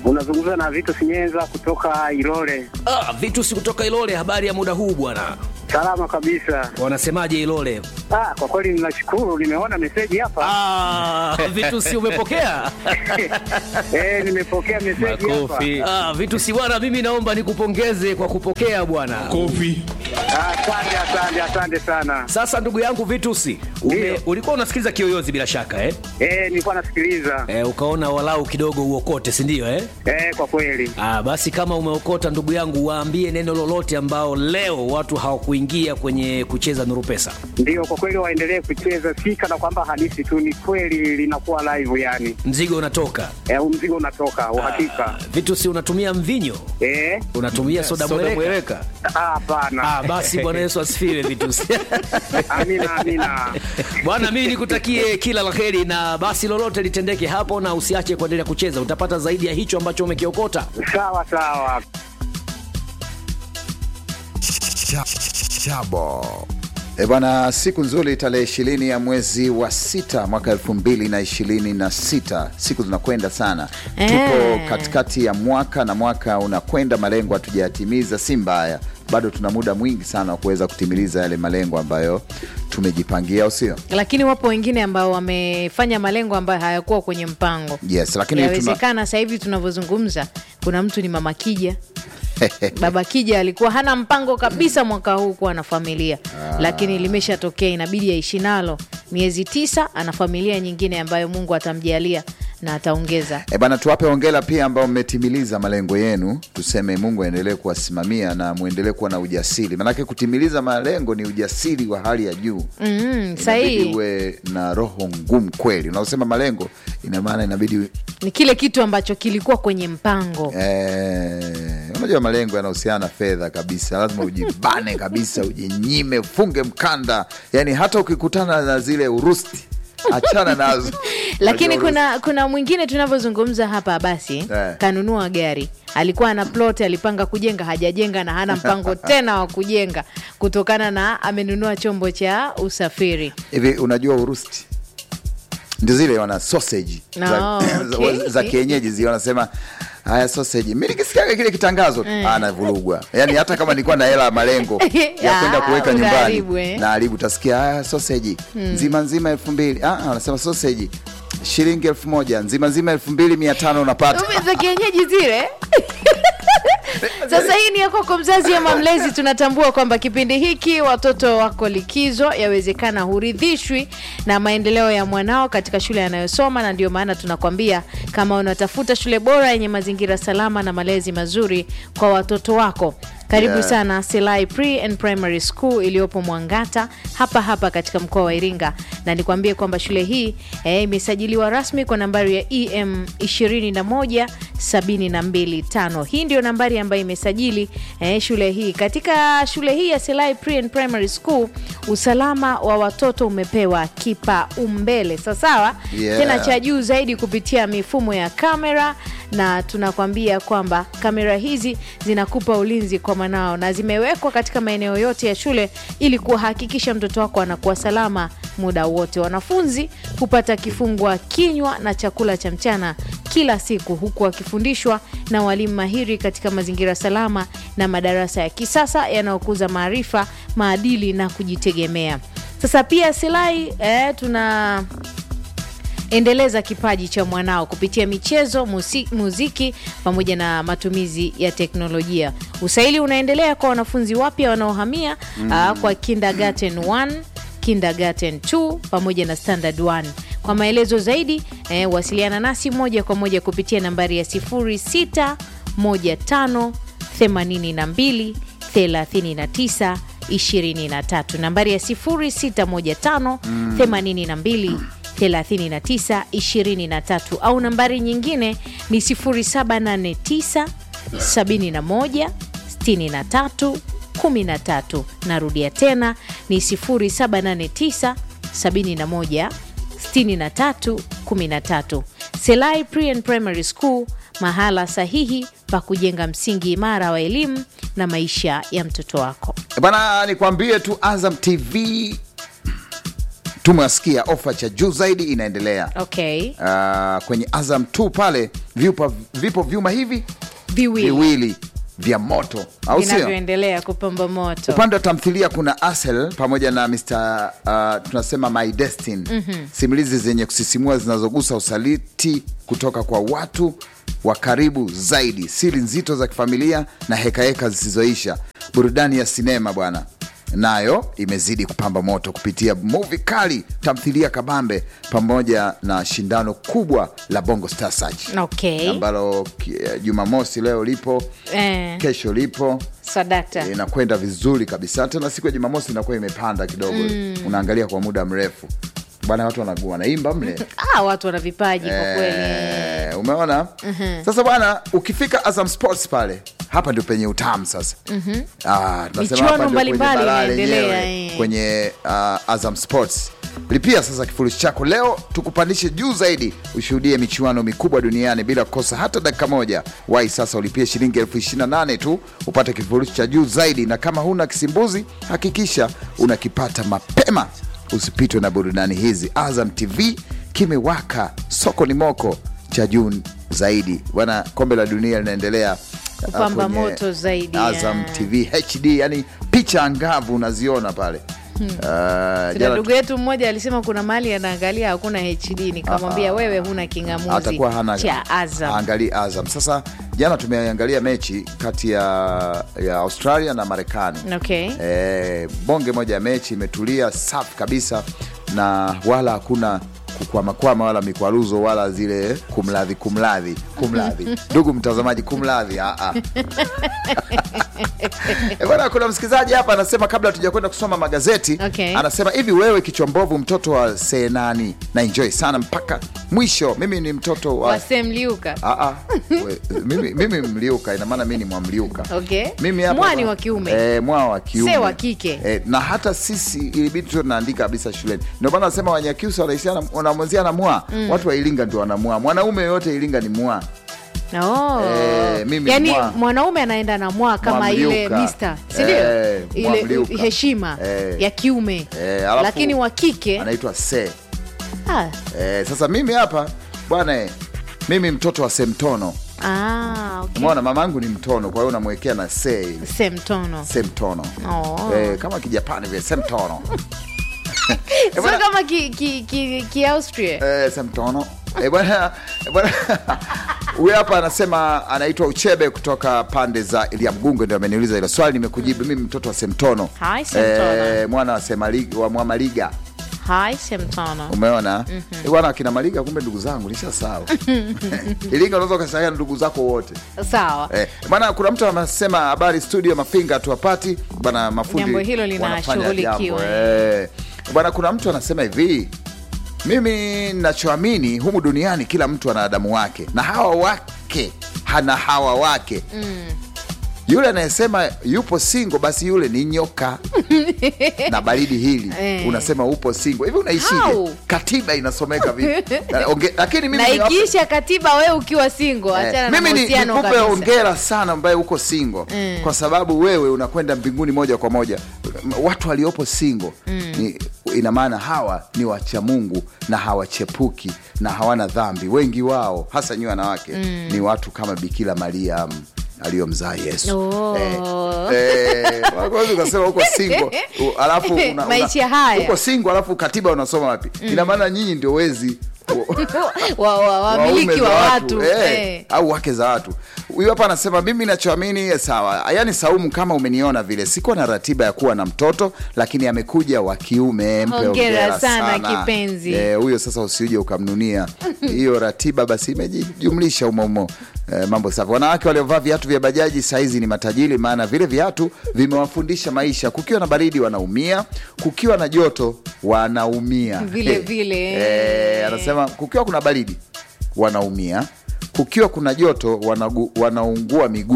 Unazungumza na Vitu Sinyenza kutoka Ilole. Ah, vitu si kutoka Ilole. Habari ya muda huu bwana, Salama kabisa. wanasemaje Ilole? Ah, kwa kweli ninashukuru, nimeona meseji hapa. Ah, vitu si umepokea? Eh, nimepokea meseji hapa. Makofi. Ah, vitu si bwana, mimi naomba nikupongeze kwa kupokea bwana. Kofi. Ah, Asante, asante, asante sana. Sasa ndugu yangu Vitusi, ume, Ndio. ulikuwa unasikiliza Kiyoyozi bila shaka eh? Eh, nilikuwa nasikiliza. Eh, ukaona walau kidogo uokote, si ndio eh? Eh, kwa kweli. Ah, basi kama umeokota ndugu yangu, waambie neno lolote ambao leo watu hawakuingia kwenye kucheza Nuru Pesa. Ndio, kwa kweli waendelee kucheza, si kana kwamba hadithi tu, ni kweli linakuwa live yani. Mzigo unatoka. Eh, huu mzigo unatoka uhakika. Ah, Vitusi, unatumia mvinyo? Eh, Unatumia soda Soda mweleka? mweleka. ah, hapana. Ah, basi Bwana Yesu asifiwe Vitusi. Amina, amina. Bwana, mimi nikutakie kila la heri, na basi lolote litendeke hapo, na usiache kuendelea kucheza, utapata zaidi ya hicho ambacho umekiokota. Sawa sawa. Chabo. E bwana, siku nzuri, tarehe ishirini ya mwezi wa sita mwaka elfu mbili na ishirini na sita. Siku zinakwenda sana, Eh. tupo katikati ya mwaka na mwaka unakwenda, malengo hatujayatimiza, si mbaya, bado tuna muda mwingi sana wa kuweza kutimiliza yale malengo ambayo tumejipangia, au sio? lakini wapo wengine ambao wamefanya malengo ambayo hayakuwa kwenye mpango Yes, lakini tuna, yawezekana sasa hivi tunavyozungumza kuna mtu ni mama kija baba kija alikuwa hana mpango kabisa mwaka huu kuwa na familia lakini limeshatokea inabidi aishi nalo miezi tisa ana familia nyingine ambayo mungu atamjalia na ataongeza E bana, tuwape hongera pia ambao mmetimiliza malengo yenu. Tuseme Mungu aendelee kuwasimamia na mwendelee kuwa na ujasiri, manake kutimiliza malengo ni ujasiri wa hali ya juu. mm, Inabidi sahihi uwe na roho ngumu kweli. Unaosema malengo, ina maana inabidi ni kile kitu ambacho kilikuwa kwenye mpango eh, unajua malengo yanahusiana na fedha kabisa, lazima ujibane kabisa, ujinyime, ufunge mkanda, yani hata ukikutana na zile urusti achana nazo. lakini Unajua kuna kuna mwingine tunavyozungumza hapa basi Eh. kanunua gari alikuwa ana plot alipanga kujenga hajajenga na hana mpango tena wa kujenga kutokana na amenunua chombo cha usafiri hivi unajua urusti ndio zile wana sausage No, za, okay. za, za kienyeji zile wanasema haya sausage mi nikisikiaga kile kitangazo tu Eh. anavurugwa yani hata kama nilikuwa na hela ya malengo ya kwenda Ah, kuweka nyumbani unaharibu, eh. na haribu utasikia haya sausage nzima nzima elfu mbili Ah, ah, wanasema sausage shilingi elfu moja nzima nzima elfu mbili mia tano unapata Ume za kienyeji zile sasa hii ni ya kwako mzazi ama mlezi tunatambua kwamba kipindi hiki watoto wako likizo yawezekana huridhishwi na maendeleo ya mwanao katika shule anayosoma na ndio maana tunakwambia kama unatafuta shule bora yenye mazingira salama na malezi mazuri kwa watoto wako karibu Yeah. sana Selai Pre and Primary School iliyopo Mwangata hapa hapa katika mkoa wa Iringa, na nikwambie kwamba shule hii eh, imesajiliwa rasmi kwa nambari ya EM 21725. Hii ndio nambari ambayo imesajili eh, shule hii. Katika shule hii ya Selai Pre and Primary School, usalama wa watoto umepewa kipaumbele sawasawa, Yeah. tena cha juu zaidi kupitia mifumo ya kamera na tunakwambia kwamba kamera hizi zinakupa ulinzi kwa mwanao na zimewekwa katika maeneo yote ya shule ili kuhakikisha mtoto wako anakuwa salama muda wote. Wanafunzi hupata kifungua kinywa na chakula cha mchana kila siku huku wakifundishwa na walimu mahiri katika mazingira salama na madarasa ya kisasa yanayokuza maarifa, maadili na kujitegemea. Sasa pia Silai eh, tuna endeleza kipaji cha mwanao kupitia michezo musi, muziki pamoja na matumizi ya teknolojia usaili unaendelea kwa wanafunzi wapya wanaohamia mm. kwa kindergarten 1 kindergarten 2 pamoja na standard 1 kwa maelezo zaidi eh, wasiliana nasi moja kwa moja kupitia nambari ya 0615 82 39 23 nambari ya 0615 82 39 23 au nambari nyingine ni 0789 71 63 13 narudia tena ni 0789 71 63 13 selai pre and primary school mahala sahihi pa kujenga msingi imara wa elimu na maisha ya mtoto wako bana nikwambie tu azam tv tumewasikia ofa cha juu zaidi inaendelea okay uh, kwenye azam 2 pale vipo, vipo vyuma hivi viwili viwili vya moto au sio vinavyoendelea kupamba moto upande wa tamthilia kuna asel pamoja na Mr. Uh, tunasema my destin mm-hmm. simulizi zenye kusisimua zinazogusa usaliti kutoka kwa watu wa karibu zaidi siri nzito za kifamilia na hekaheka zisizoisha burudani ya sinema bwana nayo imezidi kupamba moto kupitia muvi kali tamthilia kabambe pamoja na shindano kubwa la bongo star search okay ambalo ki- jumamosi leo lipo eh, kesho lipo sadakta inakwenda vizuri kabisa tena siku ya jumamosi inakuwa imepanda kidogo mm. unaangalia kwa muda mrefu bwana watu wana- wanaimba mle ah, watu wana vipaji kwa kweli Eh, umeona sasa bwana ukifika azam sports pale hapa ndio penye utamu sasa Ah, tunasema Michuano hapa ndio kwenye mbalimbali balaa inaendelea, lenyewe, eh. kwenye uh, azam sports lipia sasa kifurushi chako leo tukupandishe juu zaidi ushuhudie michuano mikubwa duniani bila kukosa hata dakika moja wai sasa ulipie shilingi elfu ishiri na nane tu upate kifurushi cha juu zaidi na kama huna kisimbuzi hakikisha unakipata mapema usipitwe na burudani hizi azam tv kimewaka soko ni moko cha juu zaidi bwana kombe la dunia linaendelea ah, Kupamba kwenye moto zaidi, azam ya. tv hd yani picha angavu unaziona pale Ah, kuna jana ndugu yetu mmoja alisema kuna mahali anaangalia hakuna hd nikamwambia wewe huna kingamuzi atakuwa hana cha azam angali azam sasa jana tumeangalia mechi kati ya, ya australia na marekani okay e, bonge moja ya mechi imetulia safi kabisa na wala hakuna kukwamakwama wala mikwaruzo wala zile kumladhi kumladhi kumladhi ndugu mtazamaji kumladhi ah, ah. Eh, bwana kuna msikilizaji hapa anasema kabla tujakwenda kusoma magazeti Okay. anasema hivi wewe kichwa mbovu mtoto wa senani na enjoy sana mpaka mwisho mimi ni mtoto wa wasemliuka Ah, ah. We- mimi, mimi mliuka ina maana mi ni mwamliuka okay mimi hapa mwani wa kiume eh, mwa wa kiume Se wa kike. eh, na hata sisi ilibidi tu tunaandika kabisa shuleni ndio maana nasema wanyakyusa wanaishana wanamwenzia na mwa watu wa iringa ndio wanamwa mwanaume yoyote iringa ni mwa Oh. Eh, mimi yaani mwa. mwanaume anaenda na mwa kama Mwamliuka. ile mister sindio Eh, ile mwamliuka. heshima Eh. ya kiume Eh, alafu lakini wa kike anaitwa se ah, eh, sasa mimi hapa bwana eh, mimi mtoto wa semtono ah, okay. umeona mamangu ni mtono kwa hiyo unamwekea na se ile semtono semtono Oh. eh, kama kijapani vile semtono sio bwana- kama ki, ki, ki, ki austria Eh, semtono Eh, bwana eh, bwana huyu hapa anasema anaitwa uchebe kutoka pande za ilia mgungo ndio ameniuliza hilo swali nimekujibu mimi mtoto wa semtono Hi, Semtono. Eh, mwana wa, Semali- wa mwamaliga hi semtono umeona mm-hmm. bwana akina maliga kumbe ndugu zangu lisha sawa ilinga unaweza ukashaia ndugu zako wote sawa Eh, bwana kuna mtu anasema habari studio mafinga tuwapati bwana mafundi Jambo hilo wanafanya linashughulikiwa. jambo, eh. bwana kuna mtu anasema hivi mimi nachoamini humu duniani kila mtu ana adamu wake na hawa wake hana hawa wake mm. yule anayesema yupo singo basi yule ni nyoka na baridi hili Eh. unasema upo singo hivi unaishije How? katiba inasomeka vipi Na onge- lakini mimi na niwape- ikiisha katiba wewe ukiwa singo achana Eh, na mimi ni- mahusiano nikupe kabisa ongera sana ambaye uko singo Mm. kwa sababu wewe unakwenda mbinguni moja kwa moja M- watu waliopo singo ni, ina maana hawa ni wacha mungu na hawachepuki na hawana dhambi wengi wao hasa nyi wanawake ni watu kama bikira maria mm, aliyomzaa yesu Oh. Eh, eh, waweza ukasema uko singo u- alafu una- una- Maisha haya. uko singo alafu katiba unasoma wapi ina maana nyinyi ndio wezi wa, wa, wamiliki waume wa za watu eh, eh. au wake za watu huyu hapa anasema mimi nachoamini sawa yaani saumu kama umeniona vile sikuwa na ratiba ya kuwa na mtoto lakini amekuja wa kiume mpe Hongera hongera sana, kipenzi. Eh, huyo sasa usiuje ukamnunia hiyo ratiba basi imejijumlisha umoumo Eh, mambo safi wanawake waliovaa viatu vya bajaji saizi ni matajiri maana vile viatu vimewafundisha maisha kukiwa na baridi wanaumia kukiwa na joto wanaumia Vile Eh, vile. eh, anasema kukiwa kuna baridi wanaumia kukiwa kuna joto wanagu, wanaungua miguu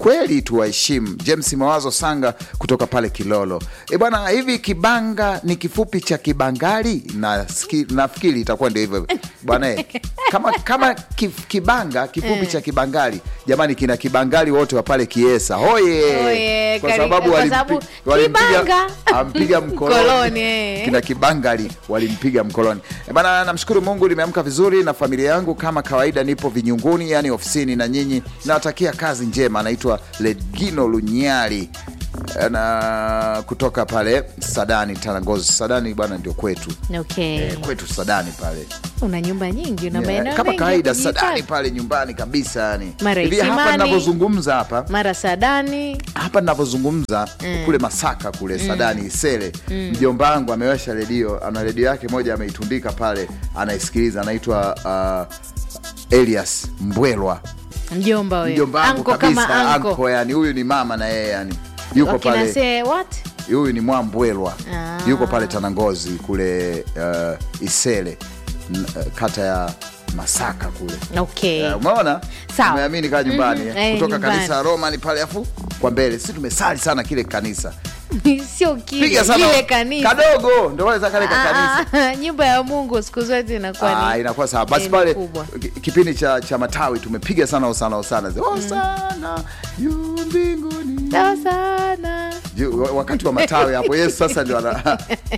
kweli tuwaheshimu. James Mawazo Sanga kutoka pale Kilolo. E bwana, hivi kibanga ni kifupi cha kibangali? Na nafikiri itakuwa ndio hivyo bwana. eh, Kama kama kif, kibanga kifupi cha kibangali, jamani, kina kibangali wote wa pale Kiesa hoye, Oye, kwa kari- sababu kwa walimpi- sababu walimpiga kibanga. ampiga Mkoloni, mkoloni eh. kina kibangali walimpiga mkoloni. E bana, namshukuru Mungu nimeamka vizuri na familia yangu kama kawaida, nipo vinyunguni, yani ofisini na nyinyi, nawatakia kazi njema. Anaitwa Legino Lunyali na kutoka pale Sadani Tanangozi. Sadani bwana ndio kwetu okay. eh, kwetu Sadani pale una nyumba nyingi una Eh, maeneo kama mengi ya kawaida kujihifadhi. Sadani pale nyumbani kabisa yani. Mara Hivi hapa Isimani. ninavyozungumza hapa mara sadani hapa ninavyozungumza kule Masaka kule Sadani Isele, mjomba wangu amewasha redio, ana redio yake moja ameitundika pale, anaisikiliza, anaitwa uh, Elias Mbwelwa, mjomba wewe. mjomba wangu Anko kabisa, kama anko. anko yani, huyu ni mama na yeye yani yuko Wakina pale, say what huyu ni Mwambwelwa Ah. yuko pale Tanangozi kule uh, Isele n- uh, kata ya Masaka kule okay Eh, umeona Sawa. umeamini kaa nyumbani Mhm, eh, eh, kutoka nyumbani. kanisa la Roma ni pale afu kwa mbele si tumesali sana kile kanisa sio kile piga sana kile kanisa kadogo ndio wale za kale ka kanisa Ah, ah, nyumba ya mungu siku zote inakuwa Ah, ni inakuwa sawa basi eh, pale kubwa. ki- kipindi cha, cha matawi tumepiga sana osana osana zi- osana yu mbinguni sawa sana Ju- wa- wakati wa matawi hapo yesu sasa ndio ana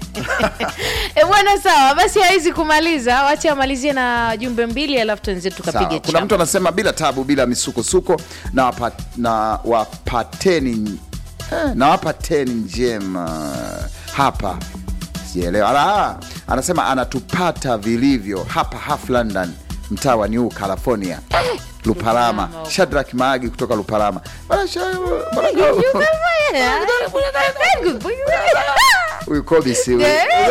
e bwana sawa basi hawezi kumaliza wache amalizie na jumbe mbili alafu tuenzetu Sawa. tukapige kuna chapa. mtu anasema bila tabu bila misukosuko na, wapa, na wapateni eh, na wapateni njema hapa sijaelewa Ala, anasema anatupata vilivyo hapa half london mtaa wa new california lupalama shadrak maagi kutoka lupalama Bwana Sha- bwana- huyu kobisi huyu.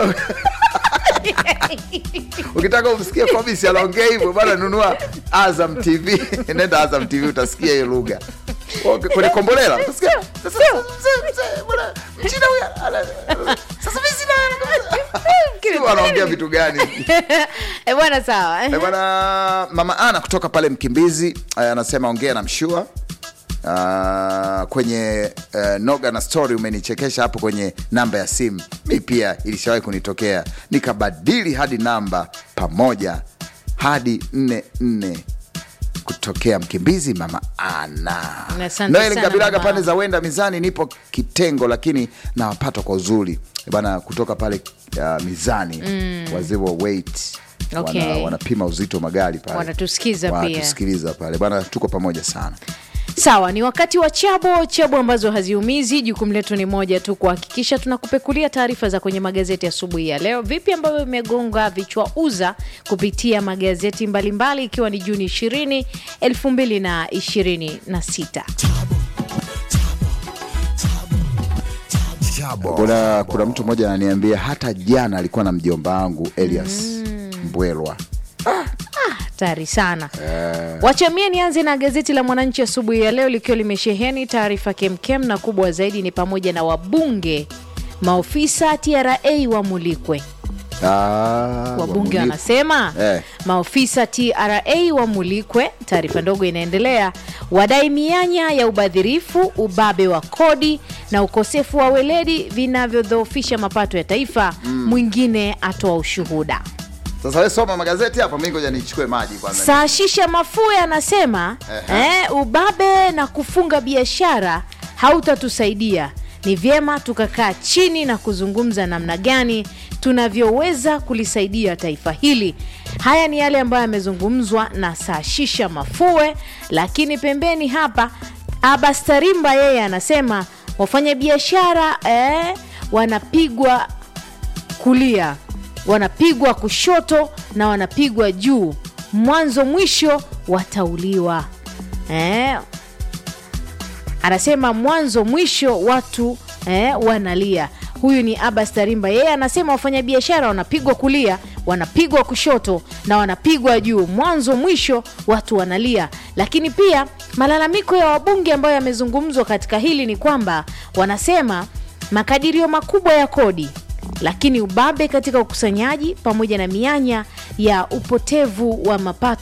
ukitaka umsikie kobisi anaongea hivyo bana nunua azam tv nenda azam tv utasikia hiyo lugha Okay, kwenye kombolela utasikia, "Sasa, mzee, mzee, bwana, mchina huyu ana- sasa mimi sina- Sijui wanaongea vitu gani e bwana sawa Eh, bwana mama ana kutoka pale mkimbizi eh, anasema ongea na mshua Uh, kwenye uh, noga na story umenichekesha hapo kwenye namba ya simu mi pia ilishawahi kunitokea nikabadili hadi namba pamoja hadi nne nne kutokea mkimbizi mama ana Asante noel sana, kabilaga mama. pande za wenda mizani nipo kitengo lakini nawapata kwa uzuri bana kutoka pale uh, mizani mm. wazee wa weight Okay. wana, wanapima uzito magari pale Wanatusikiza pia. wanatusikiliza pale bana tuko pamoja sana sawa ni wakati wa chabo chabo ambazo haziumizi jukumu letu ni moja tu kuhakikisha tunakupekulia taarifa za kwenye magazeti asubuhi ya leo vipi ambavyo vimegonga vichwa uza kupitia magazeti mbalimbali ikiwa ni juni 20 2026 kuna, kuna mtu mmoja ananiambia hata jana alikuwa na mjomba wangu elias mbwelwa hatari sana wachamie nianze na gazeti la mwananchi asubuhi ya leo likiwa limesheheni taarifa kemkem na kubwa zaidi ni pamoja na wabunge maofisa tra wamulikwe Ah, wabunge wamuliku. wanasema Eh. maofisa tra wamulikwe taarifa ndogo inaendelea wadai mianya ya ubadhirifu ubabe wa kodi na ukosefu wa weledi vinavyodhoofisha mapato ya taifa mwingine atoa ushuhuda sasa we soma magazeti hapa mi ngoja nichukue maji kwanza saashisha mafue anasema eh, ubabe na kufunga biashara hautatusaidia ni vyema tukakaa chini na kuzungumza namna gani tunavyoweza kulisaidia taifa hili haya ni yale ambayo yamezungumzwa na saashisha mafue lakini pembeni hapa abastarimba yeye anasema wafanyabiashara eh, wanapigwa kulia wanapigwa kushoto na wanapigwa juu mwanzo mwisho watauliwa eh, anasema mwanzo mwisho watu eh, wanalia huyu ni abas tarimba yeye anasema wafanyabiashara wanapigwa kulia wanapigwa kushoto na wanapigwa juu mwanzo mwisho watu wanalia lakini pia malalamiko ya wabunge ambayo yamezungumzwa katika hili ni kwamba wanasema makadirio makubwa ya kodi lakini ubabe katika ukusanyaji pamoja na mianya ya upotevu wa mapato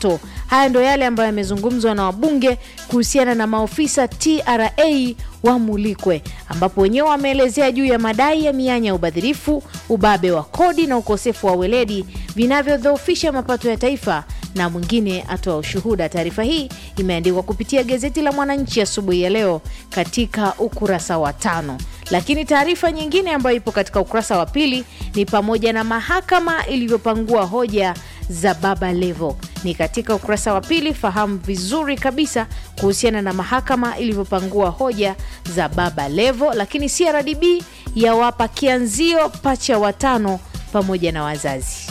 haya ndo yale ambayo yamezungumzwa na wabunge kuhusiana na maofisa tra wamulikwe ambapo wenyewe wameelezea juu ya madai ya mianya ya ubadhirifu ubabe wa kodi na ukosefu wa weledi vinavyodhoofisha mapato ya taifa na mwingine atoa ushuhuda. Taarifa hii imeandikwa kupitia gazeti la Mwananchi asubuhi ya, ya leo katika ukurasa wa tano. Lakini taarifa nyingine ambayo ipo katika ukurasa wa pili ni pamoja na mahakama ilivyopangua hoja za Baba Levo ni katika ukurasa wa pili. Fahamu vizuri kabisa kuhusiana na mahakama ilivyopangua hoja za Baba Levo. Lakini CRDB yawapa kianzio pacha watano pamoja na wazazi.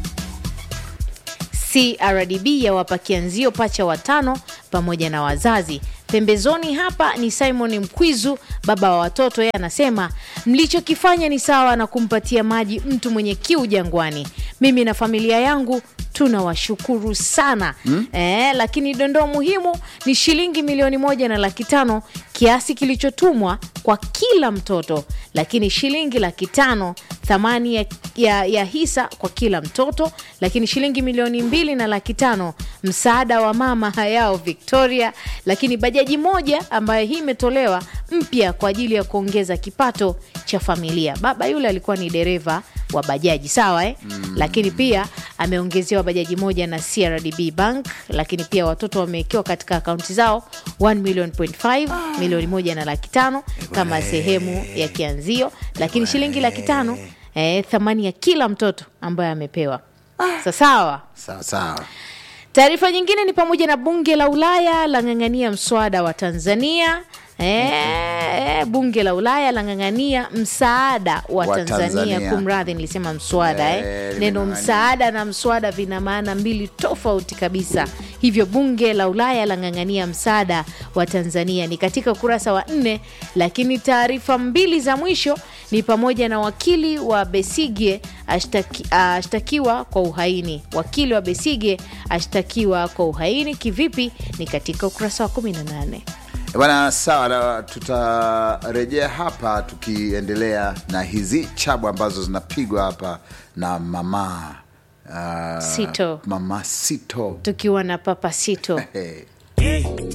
CRDB yawapa kianzio pacha watano pamoja na wazazi. Pembezoni hapa ni Simon Mkwizu, baba wa watoto. Yeye anasema mlichokifanya ni sawa na kumpatia maji mtu mwenye kiu jangwani. Mimi na familia yangu tunawashukuru sana hmm? E, lakini dondoo muhimu ni shilingi milioni moja na laki tano kiasi kilichotumwa kwa kila mtoto, lakini shilingi laki tano thamani ya, ya, ya hisa kwa kila mtoto, lakini shilingi milioni mbili na laki tano msaada wa mama hayao Victoria, lakini bajaji moja ambayo hii imetolewa mpya kwa ajili ya kuongeza kipato cha familia. Baba yule alikuwa ni dereva wa bajaji sawa eh? mm. Lakini pia ameongezewa bajaji moja na CRDB Bank, lakini pia watoto wamewekewa katika akaunti zao 1 million point 5 ah. milioni moja na laki tano kama sehemu ya kianzio, lakini shilingi laki tano eh, thamani ya kila mtoto ambaye amepewa ah. sawa sawa sawa. Taarifa nyingine ni pamoja na bunge la Ulaya lang'ang'ania mswada wa Tanzania. E, bunge la Ulaya lang'ang'ania msaada wa, Wa Tanzania, Tanzania. Kumradhi, nilisema mswada Eh, eh. Neno limeng'ang'ania. msaada na mswada vina maana mbili tofauti kabisa. Hivyo bunge la Ulaya lang'ang'ania msaada wa Tanzania ni katika ukurasa wa nne, lakini taarifa mbili za mwisho ni pamoja na wakili wa Besigye ashtaki, ashtakiwa kwa uhaini. Wakili wa Besige ashtakiwa kwa uhaini kivipi? Ni katika ukurasa wa 18. Bwana, sawa, na tutarejea hapa tukiendelea na hizi chabu ambazo zinapigwa hapa na mama uh, Sito. mama Sito tukiwa na Papa Sito hey.